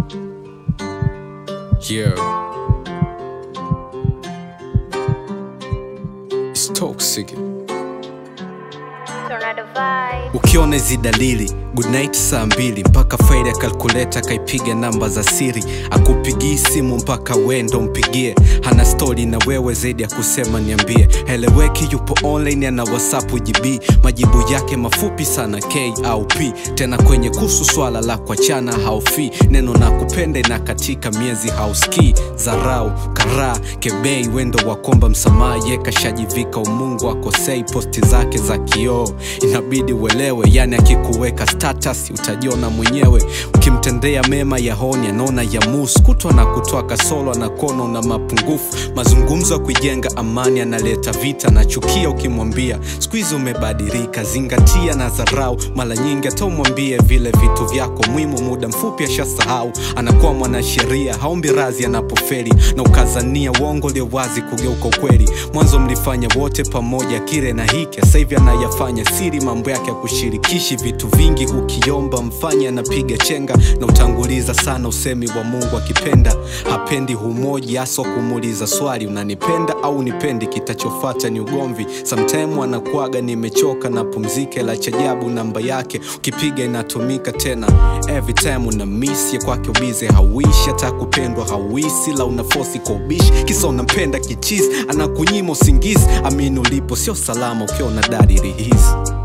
Yeah. It's toxic. Tornado vibe. ukiona hizi dalili goodnight saa mbili mpaka faili ya kalkuleta akaipiga namba za siri akupigii simu mpaka wendo mpigie hana stori na wewe zaidi ya kusema niambie heleweki yupo online ana whatsapp gb majibu yake mafupi sana k au p tena kwenye kuhusu swala la kuachana haufi neno na kupende na katika miezi hauski zarau karaa kebei wendo wa komba msamaha ye kashajivika umungu akosei posti zake za kioo inabidi uelewe yani akikuweka status utajiona mwenyewe ukimtendea mema ya honi anaona ya mus kutwa na kutoa kasolo na kono na mapungufu mazungumzo ya kuijenga amani analeta vita na chukia ukimwambia siku hizi umebadilika zingatia na dharau mara nyingi hata umwambie vile vitu vyako muhimu muda mfupi ashasahau anakuwa mwanasheria haombi razi anapoferi na ukazania uongo ulio wazi kugeuka ukweli mwanzo mlifanya wote pamoja kile na hiki sasa hivi anayafanya siri mambo yake ya kushirikishi vitu vingi ukiomba mfanye anapiga chenga na utanguliza sana usemi wa mungu akipenda hapendi humoji hasa kumuuliza swali unanipenda au nipendi kitachofata ni ugomvi samtime anakuaga nimechoka na pumzike la chajabu namba yake ukipiga inatumika tena every time una miss ya kwake ubize hauishi hata kupendwa hauisi la unafosi kwa ubishi kisa unampenda kichizi anakunyima usingizi amini ulipo sio salama ukiona dalili hizi